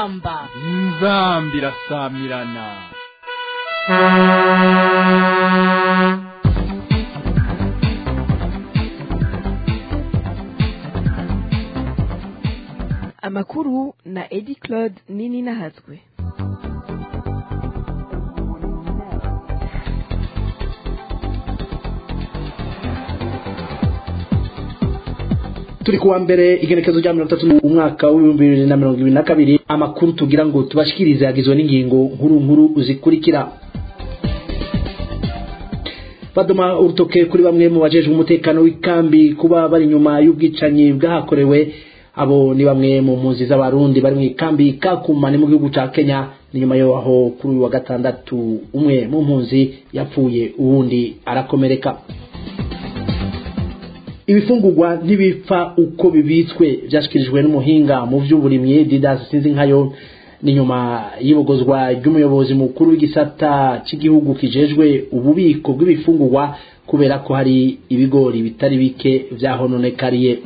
inzamba inzamba irasamirana amakuru na edi claude nini nahatswe turi kuwa mbere igenekezo rya mirongo itatu umwaka w'ibihumbi bibiri na mirongo ibiri na kabiri amakuru tugira ngo tubashikirize yagizwe n'ingingo nkuru nkuru zikurikira badoma urutoke kuri bamwe mu bajejwe umutekano w'ikambi kuba bari inyuma y'ubwicanyi bwahakorewe abo ni bamwe mu mpunzi z'abarundi bari mu ikambi kakuma ni mu gihugu ca kenya ni nyuma yaho kuri uyu wa gatandatu umwe mu mpunzi yapfuye uwundi arakomereka ibifungurwa ntibipfa uko bibitswe byashyikirijwe n'umuhinga mu by'uburimyi didas sinzi nkayo ni nyuma y'ibogozwa ry'umuyobozi mukuru w'igisata cy'igihugu kijejwe ububiko bw'ibifungurwa kubera ko hari ibigori bitari bike byahononekariye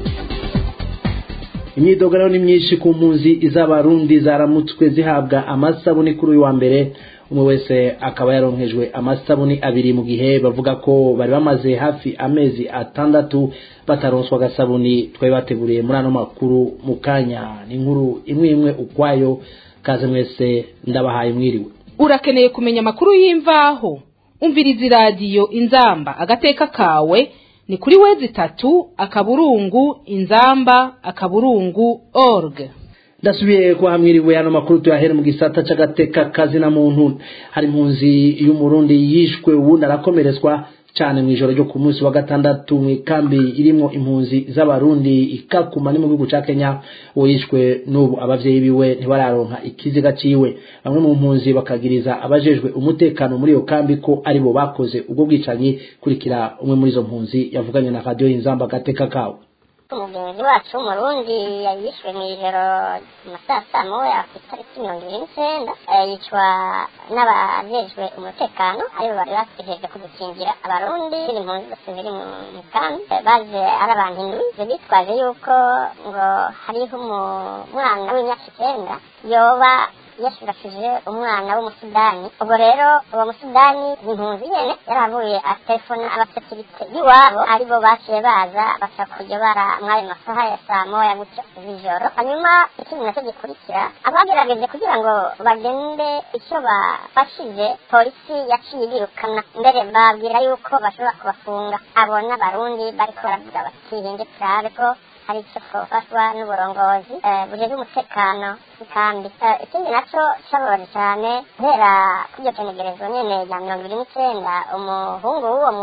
imyidogararo ni myinshi ku mpunzi z'abarundi zaramutswe zihabwa amasabuni kuri uyu wa mbere umwe wese akaba yaronkejwe amasabuni abiri mu gihe bavuga ko bari bamaze hafi amezi atandatu bataronswa agasabuni twari bateguriye muri ano makuru mu kanya ni inkuru imwe imwe ukwayo kaze mwese ndabahaye mwiriwe urakeneye kumenya amakuru y'imvaho umviriza iradiyo inzamba agateka kawe ni kuri wezi itatu akaburungu inzamba akaburungu org ndasubiye kwa mwiriwe ano makuru tuyahere mu gisata c'agateka kazi na muntu hari impunzi y'umurundi yishwe uwundi arakomeretswa cyane mu ijoro ryo ku munsi wa gatandatu mu ikambi irimo impunzi z'abarundi ikakuma ni mu gihugu ca kenya uwo yishwe n'ubu abavyeyi biwe ntibararonka ikiziga ciwe bamwe mu mpunzi bakagiriza abajejwe umutekano muri iyo kambi ko aribo bakoze ubwo bwicanyi kurikira umwe muri izo mpunzi yavuganye na radiyo y'inzamba agateka kawe umugenzi wacu w'umurundi yishwe mu ijoro mu saa saa moya ku itariki mirongo ibiri n'icyenda yicwa n'abajejwe umutekano aribo bari bategereje kudukingira abarundi impunzi zose ziri mu kambi baje ari abantu indwi bitwaje yuko ngo hariho umwana w'imyaka icyenda yoba yashurashije umwana w'umusudani ubwo rero uwo musudani impunzi nyene yaravuye atelefona abasekirite b'iwabo aribo baciye baza baca kujya bara mw'ayo masaha ya saa moya gutyo z'ijoro hanyuma ikindi nacyo gikurikira abagerageje kugira ngo bagende icyo bafashije polisi yaciye birukana mbere babwira yuko bashobora kubafunga abo n'abarundi bariko baravuga bati hinde turabe ko hari icyo twafashwa n'uburongozi bujejwe umutekano kandi ikindi nacyo cyababaje cyane guhera kuri iryo penegerezo nyene rya mirongo ibiri n'icyenda umuhungu w'uwo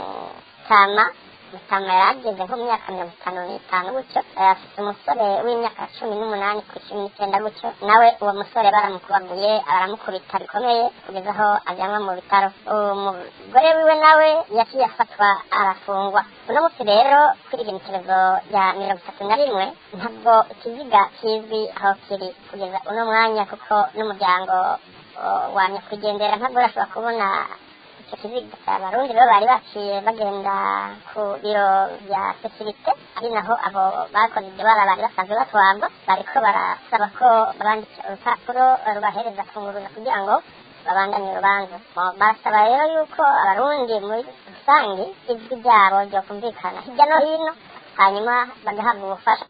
mutama mutama yarageze nko mu myaka mirongo itanu n'itanu gutyo afite umusore w'imyaka cumi n'umunani ku cumi n'icyenda gutyo nawe uwo musore baramukubaguye baramukubita bikomeye kugeza aho ajyanwa mu bitaro umugore wiwe nawe yaciye afatwa arafungwa uno munsi rero kuri igenekerezo rya mirongo itatu na rimwe ntabwo ikiziga kizwi aho kiri kugeza uno mwanya kuko n'umuryango wa nyakwigendera ntabwo urashobora kubona icyo kiziga abarundi rero bari baciye bagenda ku biro bya sekirite ari naho abo bakoze ibyo bara bari basanzwe batwarwa bariko barasaba ko babandikira urupapuro rubahereza kunguruza kugira ngo babandanye urubanza barasaba rero yuko abarundi muri rusange ijwi ryabo ryokumvikana hirya no hino hanyuma bagahabwa ubufasha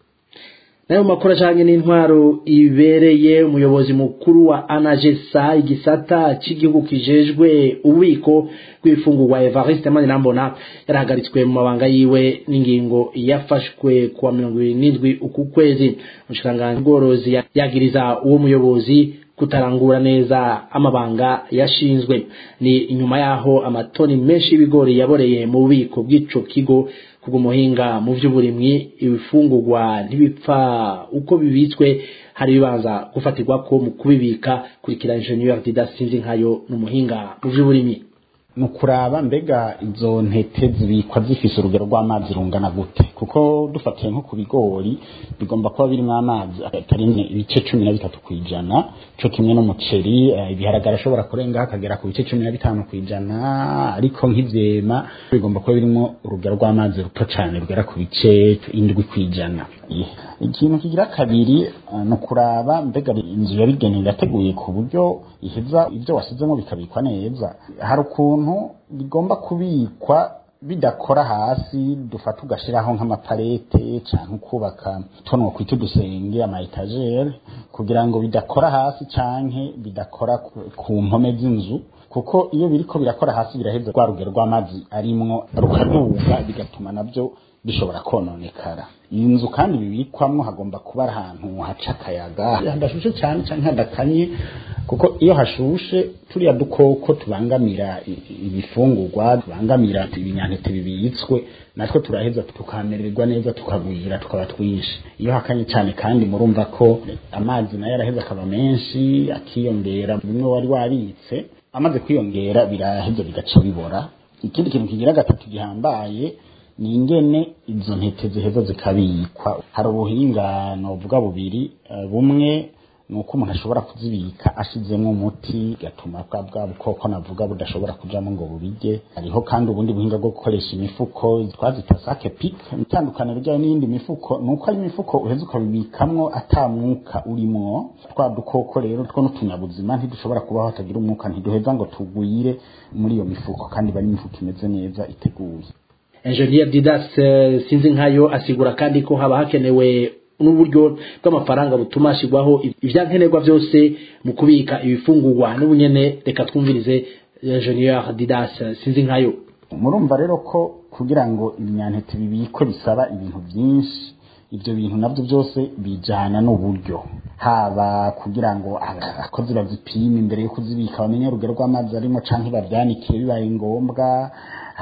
nayo makuru ajanye n'intwaro ibereye umuyobozi mukuru wa anagesa igisata cy'igihugu kijejwe ububiko bw'ibifungurwa evariste manirambona yarahagaritswe mu mabanga yiwe n'ingingo yafashwe kuwa mirongo ibiri n'indwi uku kwezi umushikiranganji bworozi yagiriza uwo muyobozi kutarangura neza amabanga yashinzwe ni inyuma yaho amatoni menshi y'ibigori yaboreye mu bubiko bw'ico kigo kubw'umuhinga mu by'uburimyi ibifungurwa ntibipfa uko bibitswe hari ibibanza gufatirwa ko mu kubibika kurikira ingenieur didasinzi nkayo n'umuhinga mu by'uburimyi ni ukuraba mbega izo ntete zibikwa zifise urugero rw'amazi rungana gute kuko dufatiye nko ku bigori bigomba kuba birimo amazi atarenze ibice cumi na bitatu ku ijana co kimwe n'umuceri eh, ibiharagara ashobora kurenga akagera ku bice cumi na bitanu ku ijana ariko nk'ivyema bigomba kuba birimo urugero rw'amazi ruto cane rugera ku bice indwi ku ijana Yeah. ikintu kigira kabiri eh, ni ukuraba mbega inzu yabigenewe yateguye ku buryo iheza ibyo wasizemo bikabikwa neza hari ukuntu bigomba kubikwa bidakora hasi dufata ugashiraho nk'amaparete canke ukubaka tonwo kwita udusenge ama etagere kugira ngo bidakora hasi canke bidakora ku- ku mpome z'inzu kuko iyo biriko birakora hasi biraheza rwa rugero rw'amazi arimwo rukaduga bigatuma navyo bishobora kononekara iyi nzu kandi bibikwamwo hagomba kuba ari ahantu haca akayaga hadashushe cyane canke hadakanye kuko iyo hashushe turiya dukoko tubangamira i- i- ibifungurwa tubangamira ibinyantete bibitswe natwe turaheza tukamererwa neza tukagwira tukaba twinshi iyo hakanye cyane kandi murumva ko amazi nayo araheza akaba menshi akiyongera bimwe wari wabitse amaze kwiyongera biraheza bigaca bibora ikindi kintu kigira gatatu gihambaye ni ingene izo ntete ziheza zikabikwa hari ubuhinga novuga bubiri eh, bumwe ni uko umuntu ashobora kuzibika ashizemo umuti gatuma bwa bwa bukoko navuga budashobora kujamo ngo bubirye hariho kandi ubundi buhinga bwo gukoresha imifuko twazita sake pik itandukaniro ryayo n'iyindi mifuko ni uko ari imifuko uheza ukabibikamwo ata mwuka urimwo twa dukoko rero two n'utunyabuzima ntidushobora kubaho hatagira umwuka ntiduheza ngo tugwire muri iyo mifuko kandi bari imifuko imeze neza iteguye Engineer Didas eh, sinzi nkayo asigura kandi ko haba hakenewe n'uburyo bw'amafaranga butuma hashyirwaho ivyankenerwa byose mu kubika ibifungurwa n'ubunyene reka twumvirize Engineer Didas eh, sinzi nkayo murumva rero ko kugira ngo ibinyantete bibikwe bisaba ibintu byinshi ibyo bintu nabyo byose bijana n'uburyo haba kugira ngo abakozi bazipime imbere yo kuzibika bamenye urugero rw'amazi arimo canke babyanikire bibaye ngombwa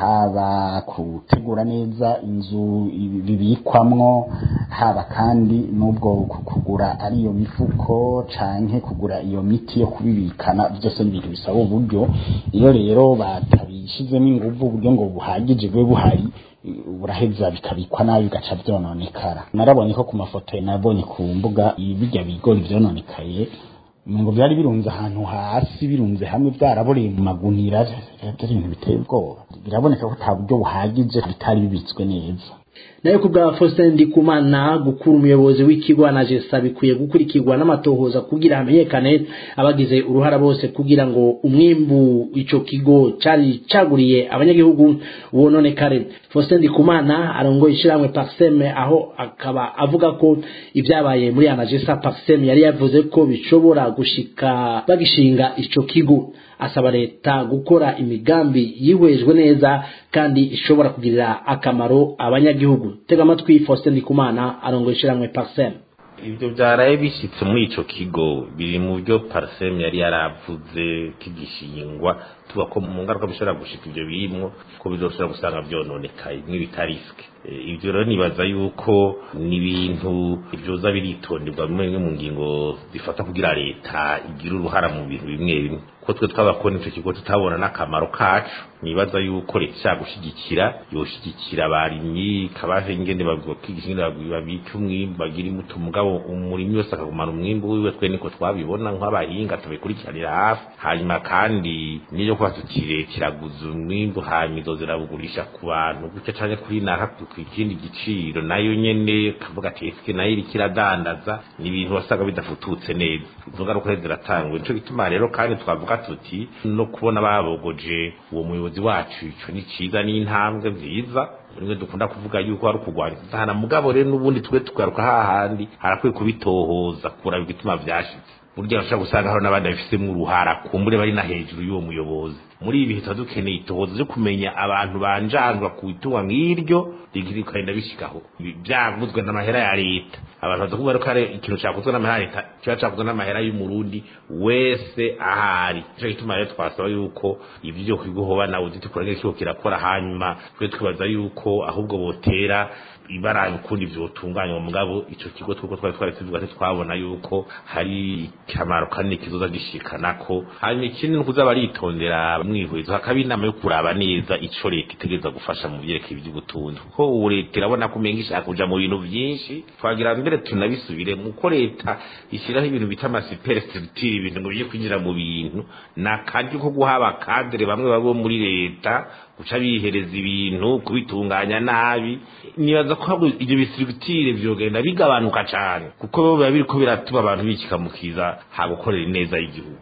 haba gutegura neza inzu ibi- bibikwamwo haba kandi n'ubwo ku- kugura ari iyo mifuko canke kugura iyo miti yo kubibikana byose ni ibintu bisaba uburyo iyo rero batabishizemo inguvu uburyo ngo buhagije bube buhari buraheza bikabikwa nabi bigaca vyononekara narabonye ko ku mafoto nabonye ku mbuga bijya bigori vyononekaye ngo byari birunze ahantu hasi birunze hamwe byaraboreye mu magunira byari ibintu biteye ubwoba biraboneka ko nta buryo buhagije bitari bibitswe neza nayo ku bwa Faustin Ndikumana gukura umuyobozi w'ikigo anagesa bikwiye gukurikirwa n'amatohoza kugira hamenyekane abagize uruhara bose kugira ngo umwimbu ico kigo cari caguriye abanyagihugu wononekare Faustin Ndikumana arongoye ishiramwe Parseme aho akaba avuga ko ibyabaye muri anagesa Parseme yari yavuze ko bishobora gushika bagishinga ico kigo asaba leta gukora imigambi yihwejwe neza kandi ishobora kugirira akamaro abanyagihugu tega amatwi Faustin Ndikumana arongoye ishiramwe Parsem ibyo byaraye bishyitse muri ico kigo biri mu byo parsem yari yaravuze kigishingwa tuba ko mu ngaruka bishobora gushika ibyo birimwo ko bizoshobora gusanga byononekaye nk'ibitariske ibyo rero nibaza yuko ni ibintu byoza biritonderwa bimwe bimwe mu ngingo zifata kugira leta igire uruhara mu bintu bimwe bimwe ko twe twabakora ico kigo tutabona n'akamaro kacu nibaza yuko leta ishaka gushigikira yoshigikira abarimyi ikabaha ingene bakigisha ingene babika umwimbu bagira imbuto mugabo umurimyi wese akagumana umwimbu wiwe twe niko twabibona nk'abahinga tubikurikiranira hafi hanyuma kandi niyo kuba tuti leta iraguza umwimbu hanyuma izo zirabugurisha ku bantu gutya canke kuri naka ku ikindi giciro nayo nyene kavuga ati eske nayo iriko iradandaza ni ibintu wasaga bidafututse neza izo ngaruka rero ziratangwa nico gituma rero kandi twavuga tuti no kubona babogoje uwo muyobozi wacu ico ni ciza n'intambwe nziza rimwe dukunda kuvuga yuko hari ukugwanya intana mugabo rero n'ubundi twe tugaruka hahandi harakwiye kubitohoza kuraba igituma vyashitse burya bashobora gusanga hari n'abandi babifisemo uruhara kumbure bari na hejuru y'uwo muyobozi muri ibi bihe tuba dukeneye itohoza ryo kumenya abantu banjanjwa ku itunga nk'iryo rikagenda bishikaho byavuzwe n'amahera ya leta abantu baza kuvuga ko ari ikintu cyakozwe n'amahera ya leta kiba cyakozwe n'amahera y'umurundi wese ahari nicyo gituma rero twasaba yuko ibyo byo kwigohoba nawe uzi tukura nk'ikigo kirakora hanyuma twe twibaza yuko ahubwo botera ibara ukundi vyotunganywa mugabo ico kigo twuko twari twari tuvuga ati twabona yuko hari kamaro kanini kizoza gishikanako hanyuma ikindi ni ukuza baritondera mwihwezo hakaba inama yo kuraba neza ico leta itegereza gufasha mu vyerekeye ivy'ubutunzi kuko ubu leta irabona ko umenga ishaka kuja mu bintu vyinshi twagira mbere tunabisubire muko leta ishyiraho ibintu bita amasiperestructure ibintu ngo bije kwinjira mu bintu na karyo ko guha abakadere bamwe babo muri leta guca bihereza ibintu kubitunganya nabi nibaza ko ahubwo ibyo bisiruktire vyogenda bigabanuka cane kuko biba biriko biratuma abantu bikikamukiza ha gukorera ineza y'igihugu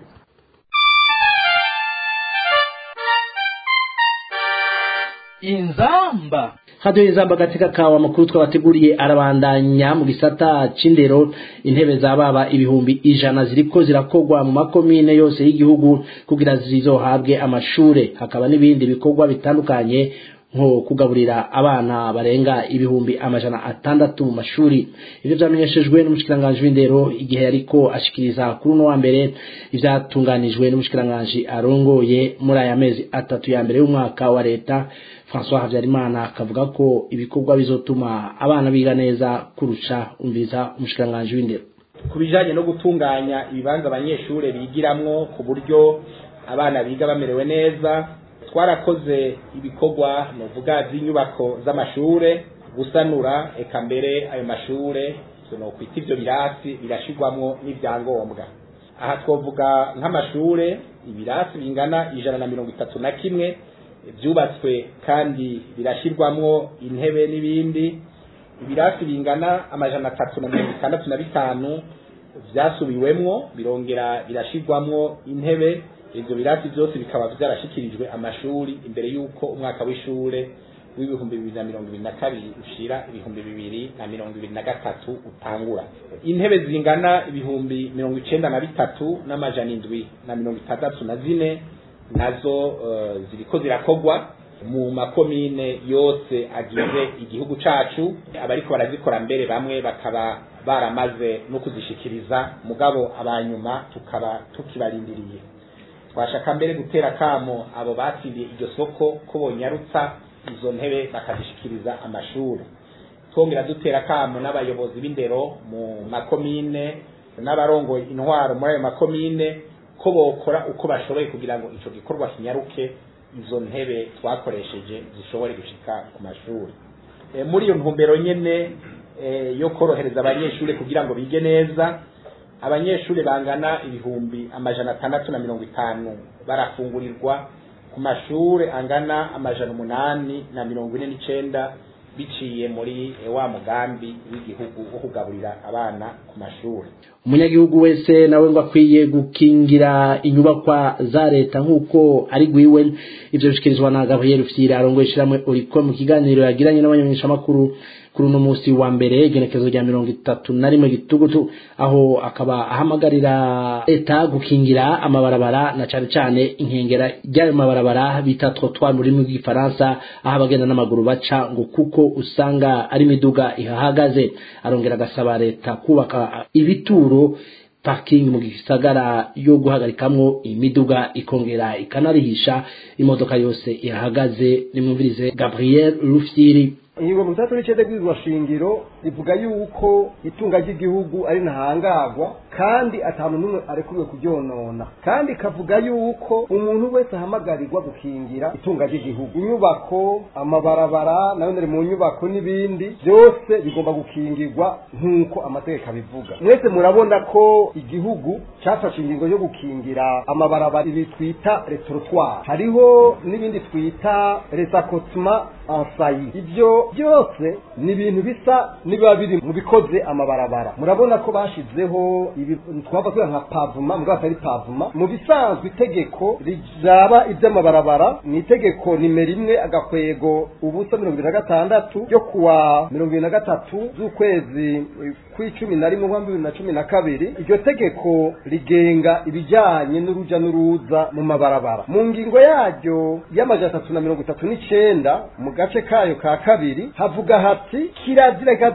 inzamba hadiyo y'inzamba agateka kawe amakuru twabateguriye arabandanya mu gisata c'indero intebe za baba ibihumbi ijana ziriko zirakogwa mu makomine yose y'igihugu kugira zizohabwe amashure hakaba n'ibindi bikorwa bitandukanye nko kugaburira abana barenga ibihumbi amajana atandatu mu mashuri ivyo vyamenyeshejwe n'umushikiranganji w'indero igihe yariko ashikiriza kuri uno wa mbere ivyatunganijwe n'umushikiranganji arongoye muri aya mezi atatu ya mbere y'umwaka wa leta François Habyarimana akavuga ko ibikorwa bizotuma abana biga neza kurusha umviriza umushikiranganji w'indero ku bijanye no gutunganya ibibanza abanyeshure bigiramwo ku buryo abana biga bamerewe neza twarakoze ibikorwa novuga vy'inyubako z'amashure gusanura eka mbere ayo mashure nokwita ivyo birasi birashirwamwo n'ivyangombwa aha twovuga nk'amashure ibirasi bingana ijana na mirongo itatu na kimwe vyubatswe kandi birashirwamwo intebe n'ibindi ibirasi bingana amajana atatu na mirongo itandatu na bitanu vyasubiwemwo birongera birashirwamwo intebe ivyo birasi vyose bikaba vyarashikirijwe amashuri imbere y'uko umwaka w'ishure w'ibihumbi bibiri na mirongo ibiri na kabiri ushira ibihumbi bibiri na mirongo ibiri na gatatu utangura intebe zingana ibihumbi mirongo icenda na bitatu n'amajana indwi na mirongo itandatu na zine nazo uh, ziriko zirakogwa mu makomine yose agize igihugu cacu abariko barazikora mbere bamwe bakaba baramaze no kuzishikiriza mugabo abanyuma tukaba tukibarindiriye twashaka mbere gutera kamo abo batsindiye iryo soko ko bonyarutsa izo ntebe bakazishikiriza amashuri twongera dutera kamo n'abayobozi b'indero mu makomine n'abarongoye intwaro muri ayo makomine ko bokora uko bashoboye kugira ngo ico gikorwa kinyaruke izo ntebe twakoresheje zishobore gushika ku mashuri e, muri iyo ntumbero nyene e, yo korohereza abanyeshuri kugira ngo bige neza abanyeshuri bangana ibihumbi amajana atandatu na mirongo itanu barafungurirwa ku mashure angana amajana umunani na mirongo ine n'icenda biciye muri wa mugambi w'igihugu wo kugaburira abana ku mashuri umunyagihugu wese nawe ngo akwiye gukingira inyubakwa za leta nk'uko ari gwiwe ivyo bishikirizwa na gabriel fiyire arongoye ishiramwe uriko mu kiganiro yagiranye n'abanyamishamakuru kuri uno musi wa mbere igenekezo rya mirongo itatu na rimwe gitugutu aho akaba ahamagarira leta gukingira amabarabara na cane cane inkengera ry'ayo mabarabara bita trottoir mu rurimi rw'igifaransa aho abagenda n'amaguru baca ngo kuko usanga ari imiduga ihahagaze arongera agasaba leta kubaka ibituro parking mu gisagara yo guhagarikamwo imiduga ikongera ikanarihisha imodoka yose ihahagaze nimwumvirize Gabriel Rufyiri ingingo mu bitatu n'icenda bw'izwa shingiro rivuga yuko itunga ry'igihugu ari ntahangagwa kandi ata muntu n'umwe arekuriwe kuryonona kandi ikavuga yuko umuntu wese ahamagarirwa gukingira itunga ry'igihugu inyubako amabarabara nayo nari mu nyubako n'ibindi byose bigomba gukingirwa nk'uko amategeko abivuga mwese murabona ko igihugu cyafashe ingingo yo gukingira amabarabara ibi twita retrotware hariho n'ibindi twita resakotuma ansayi ibyo byose ni ibintu bisa nibiba biri mu bikoze amabarabara murabona ko bashizeho twavuga nka pavuma mbwa atari pavuma mu bisanzwe itegeko rizaba iby'amabarabara ni itegeko nimero imwe agakwego ubusa mirongo ibiri na gatandatu ryo kuwa mirongo ibiri na gatatu z'ukwezi kw'icumi na rimwe bibiri na cumi na kabiri iryo tegeko rigenga ibijyanye n'uruja n'uruza mu mabarabara mu ngingo yaryo y'amajana atatu na mirongo itatu n'icenda mu gace kayo ka kabiri havuga hati kirazira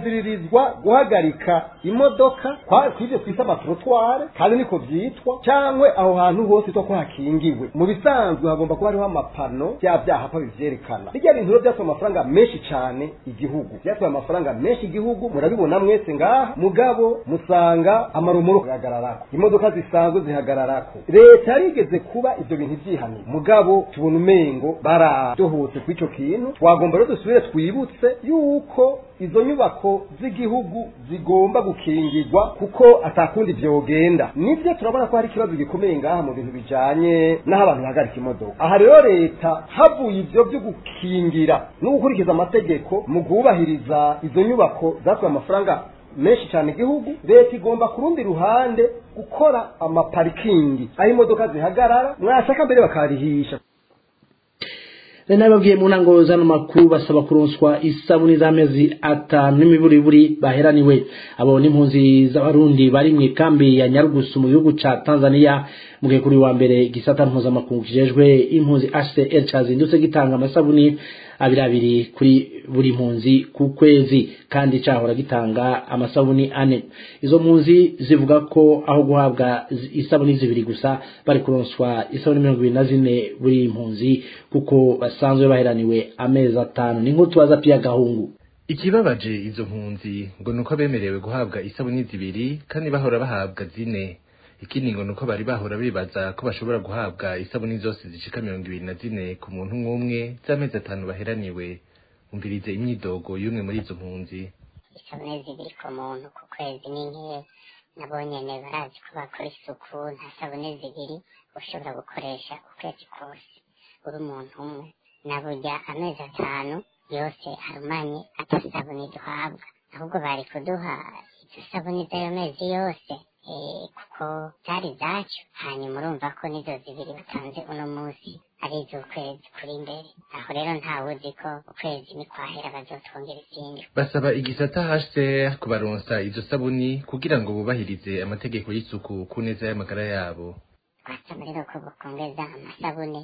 bakaziririzwa guhagarika imodoka kwa kwivyo twita amatrotware kandi niko vyitwa cyangwa aho hantu hose to ko hakingiwe mu bisanzwe hagomba kuba hariho amapano bya byahapa bivyerekana bijya bintu rero byatwaye amafaranga menshi cyane igihugu byatwaye amafaranga menshi igihugu murabibona mwese ngaha mugabo musanga amarumuro ahagararako imodoka zisanzwe zihagararako leta yarigeze kuba ivyo bintu vyihaniye mugabo tubona umengo baradohotse ku ico kintu twagomba rero dusubire twibutse yuko izo nyubako z'igihugu zigomba gukingirwa kuko atakundi vyogenda nivyo turabona ko hari ikibazo gikomeye ngaha mu bintu bijanye n'aho abantu bahagarika imodoka aha rero leta havuye ivyo vyo gukingira no gukurikiza amategeko mu kubahiriza izo nyubako zatwaye amafaranga menshi cyane igihugu leta igomba ku rundi ruhande gukora amaparikingi aho imodoka zihagarara mwashaka mbere bakarihisha rena babwiye mu ntango zano makuru basaba kuronswa isabuni z'amezi atanu n'imiburiburi baheraniwe abo n'impunzi z'abarundi bari mu ikambi ya nyarugusu mu gihugu ca tanzania mu gihe kuri wa mbere igisata mpuzamakungu kijejwe impunzi hcr cazindutse gitanga amasabuni abiri abiri kuri buri mpunzi ku kwezi kandi cahora gitanga amasabuni ane izo mpunzi zivuga ko aho guhabwa isabuni zibiri gusa bari kuronswa isabuni mirongo ibiri na zine buri mpunzi kuko basanzwe baheraniwe amezi atanu ni nk'utu baza pia gahungu ikibabaje izo mpunzi ngo nuko bemerewe guhabwa isabuni zibiri kandi bahora bahabwa zine ikindi ngo nuko bari bahora bibaza ko bashobora guhabwa isabuni zose zishika mirongo ibiri na zine ku muntu umwe z'amezi atanu baheraniwe umvirize imyidogo y'umwe muri izo mpunzi isabune zibiri ku muntu ku kwezi ni nke nabo nyene barazi ko bakora isuku nta sabune zibiri ushobora gukoresha ukwezi kose uri umuntu umwe na burya amezi atanu yose arumanye atasabuni duhabwa ahubwo bari kuduha izo sabuni z'ayo mezi yose kuko zari zacu hanyuma urumva ko nizo zibiri batanze uno munsi ari iz'ukwezi kuri imbere aho rero ntawuzi ko ukwezi nikwahera bazotwongera izindi basaba igisata HCR kubaronsa izo sabuni kugira ngo bubahirize amategeko y'isuku ku neza y'amagara yabo twasaba rero ko bukongeza amasabune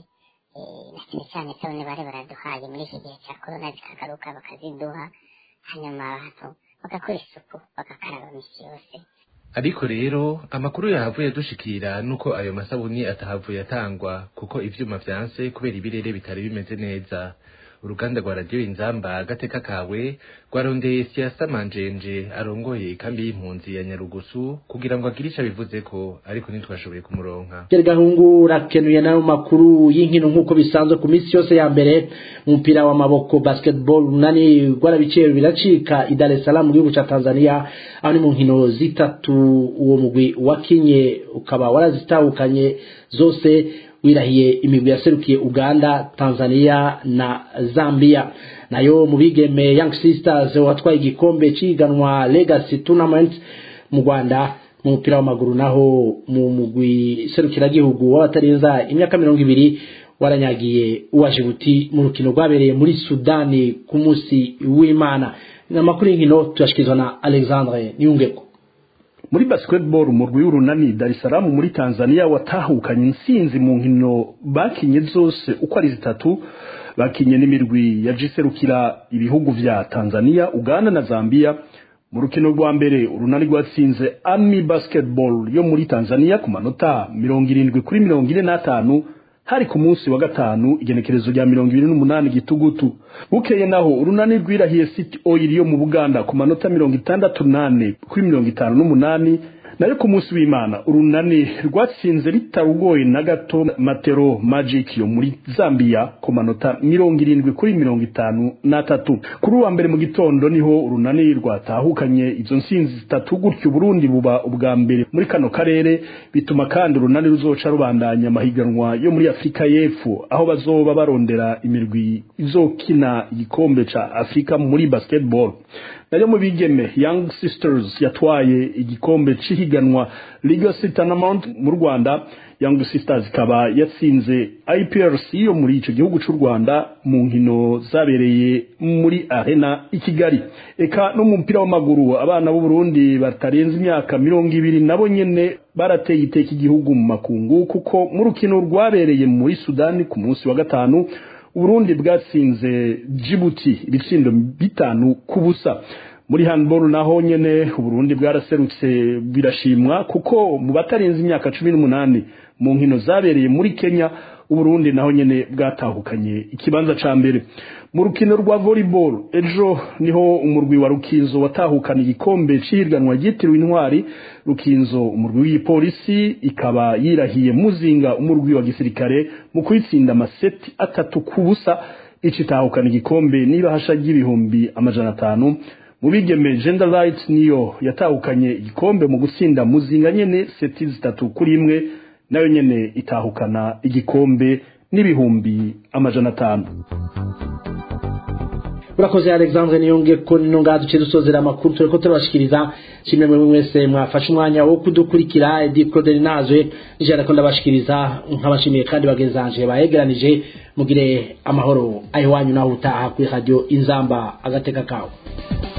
na cyane cyane isabune bari baraduhaye muri iki gihe cya korona zikagaruka bakaziduha hanyuma abantu bagakora isuku bagakaraba misi yose ariko rero amakuru yahavuye dushikira nuko ayo masabuni atahavuye atangwa kuko ivyuma vyanse kubera ibirere bitari bimeze neza uruganda rwa radiyo inzamba agateka kawe rwarondeye siasa manjenje arongoye ikambi y'impunzi ya nyarugusu kugira ngo agire ico abivuze ko ariko ntitwashoboye kumuronka Pierre Gahungu rakenuye nayo makuru y'inkino nk'uko bisanzwe ku minsi yose ya mbere umupira w'amaboko basketball nani rwarabiciye biracika i Dar es Salaam mu gihugu ca Tanzania aho ni mu nkino zitatu uwo mugwi wakinye ukaba warazitahukanye zose wirahiye imigwi yaserukiye Uganda, Tanzania na Zambia. Nayo mu bigeme Young Sisters watwaye igikombe ciganwa Legacy Tournament mu Rwanda mu mupira w'amaguru naho mu mugwi serukiragihugu w'abatarenza imyaka mirongo ibiri waranyagiye uwa Djibouti mu rukino rwabereye muri Sudani ku munsi w'Imana. Amakuru y'inkino tuyashikirizwa na Alexandre Niyungeko. muri basketball umurwi w'urunani Dar es Salaam muri Tanzania watahukanye insinzi mu nkino bakinye zose uko ari zitatu bakinye n'imirwi yajiserukira ibihugu vya Tanzania Uganda na Zambia mu rukino rwa mbere urunani rwatsinze Army Basketball yo muri Tanzania ku manota mirongo irindwi kuri mirongo ine n'atanu hari ku munsi wa gatanu igenekerezo rya mirongo ibiri n'umunani gitugutu bukeye naho urunani rwirahiye city oil yo mu buganda ku manota mirongo itandatu nane kuri mirongo itanu n'umunani nayo ku munsi w'imana urunani rwatsinze ritarugoye na gato matero magic yo muri zambia ku manota mirongo irindwi kuri mirongo itanu n'atatu kuri uwa mbere mu gitondo niho urunani rwatahukanye izo nsinzi zitatu gutyo uburundi buba ubwa mbere muri kano karere bituma kandi urunani ruzoca rubandanya amahiganwa yo muri afurika y'epfo aho bazoba barondera imirwi izokina igikombe ca afurika muri basketball nayo mu bigeme young sisters yatwaye igikombe c'ihiganwa legacy tournament mu rwanda young sisters ikaba yatsinze iprc yo muri ico gihugu c'u rwanda mu nkino zabereye muri arena i kigali eka no mu mupira w'amaguru abana b'u burundi batarenze imyaka mirongo ibiri nabo nyene barateye iteka igihugu mu makungu kuko mu rukino rwabereye muri sudani ku munsi wa gatanu Uburundi bwatsinze Djibouti ibitsindo bitanu ku busa muri handball naho nyene uburundi bwaraserutse birashimwa kuko mu batarenze imyaka cumi n'umunani mu nkino zabereye muri kenya uburundi naho nyene bwatahukanye ikibanza ca mbere mu rukino rwa volleyball ejo niho umurwi wa rukinzo watahukana igikombe c'higanwa ryitiriwe intwari rukinzo umurwi w'igipolisi ikaba yirahiye muzinga umurwi wa gisirikare mu kwitsinda amaseti atatu ku busa icitahukana igikombe n'ibahasha ry'ibihumbi amajana atanu mu bigeme gender rights niyo yatahukanye igikombe mu gutsinda muzinga nyene seti zitatu kuri imwe nayo nyene itahukana igikombe n'ibihumbi amajana atanu urakoze alexandre niyonge ko nino ngaha duce dusozera amakuru tureko turabashikiriza shimwe mwe mwese mwafashe umwanya wo kudukurikira edi claude nazwe nijana ko ndabashikiriza nkabashimiye kandi bagenzanje bayegeranije mugire amahoro ayo wanyu naho utaha kuri radio inzamba agateka kawe